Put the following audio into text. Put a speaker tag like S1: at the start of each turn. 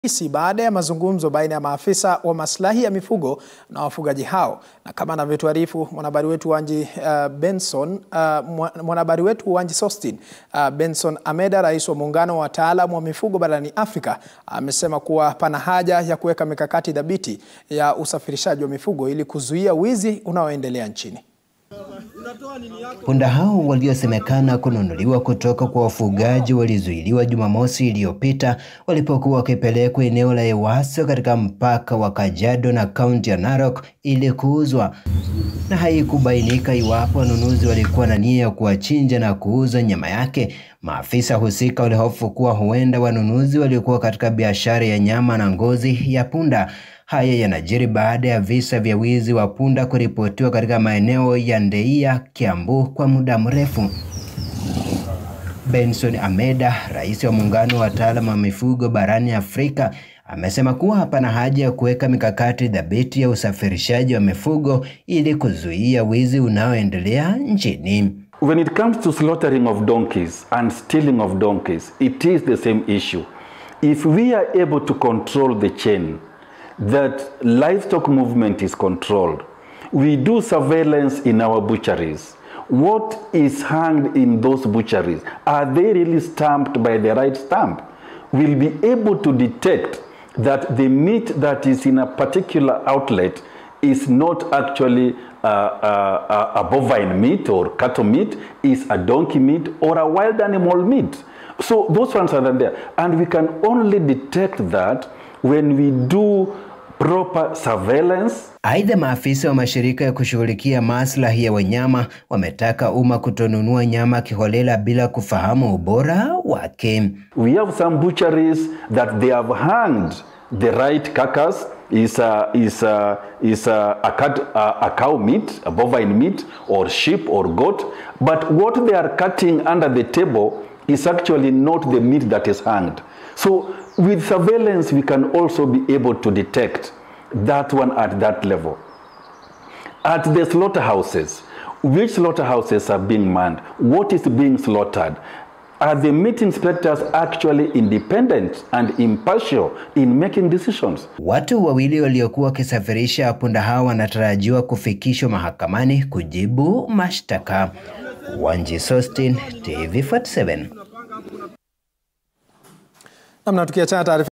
S1: isi baada ya mazungumzo baina ya maafisa wa maslahi ya mifugo na wafugaji hao, na kama anavyotuarifu mwanahabari wetu Wanji uh, Benson uh, mwanahabari wetu Wanji Sostin uh, Benson Ameda, rais wa muungano wa wataalamu wa mifugo barani Afrika, amesema kuwa pana haja ya kuweka mikakati thabiti ya usafirishaji wa mifugo ili kuzuia wizi unaoendelea nchini.
S2: Punda hao waliosemekana kununuliwa kutoka kwa wafugaji walizuiliwa Jumamosi iliyopita walipokuwa wakipelekwa eneo la Ewaso katika mpaka wa Kajiado na kaunti ya Narok ili kuuzwa, na haikubainika iwapo wanunuzi walikuwa na nia ya kuwachinja na kuuza nyama yake. Maafisa husika walihofu kuwa huenda wanunuzi walikuwa katika biashara ya nyama na ngozi ya punda. Haya yanajiri baada ya visa vya wizi wa punda kuripotiwa katika maeneo ya Ndeia, Kiambu kwa muda mrefu. Benson Ameda, rais wa muungano wa wataalamu wa mifugo barani Afrika, amesema kuwa hapana haja ya kuweka mikakati thabiti ya usafirishaji wa mifugo ili kuzuia wizi unaoendelea nchini.
S3: When it comes to slaughtering of donkeys and stealing of donkeys, it is the same issue. If we are able to control the chain, that livestock movement is controlled. We do surveillance in our butcheries. What is hanged in those butcheries? Are they really stamped by the right stamp? We'll be able to detect that the meat that is in a particular outlet is not actually uh, uh, a bovine meat or cattle meat, is a donkey meat or a wild animal meat. So those ones are there. And we can only detect that when we do proper surveillance.
S2: Aidha, maafisa wa mashirika ya kushughulikia maslahi ya wanyama wametaka umma kutonunua nyama kiholela bila kufahamu ubora wake.
S3: We have some butcheries that they have hanged the right carcass is a, is a, is a, a, cut, a, a cow meat, a bovine meat, or sheep or goat, but what they are cutting under the table is actually not the meat that is hanged. So with surveillance, we can also be able to detect that one at that level. At the slaughterhouses, which slaughterhouses are being manned? What is being slaughtered? Are the meat inspectors actually independent and impartial in making decisions?
S2: Watu wawili waliokuwa wakisafirisha punda hao wanatarajiwa kufikishwa mahakamani kujibu mashtaka. Wanji Sostin, TV47.
S1: Namna tukiachana taarifa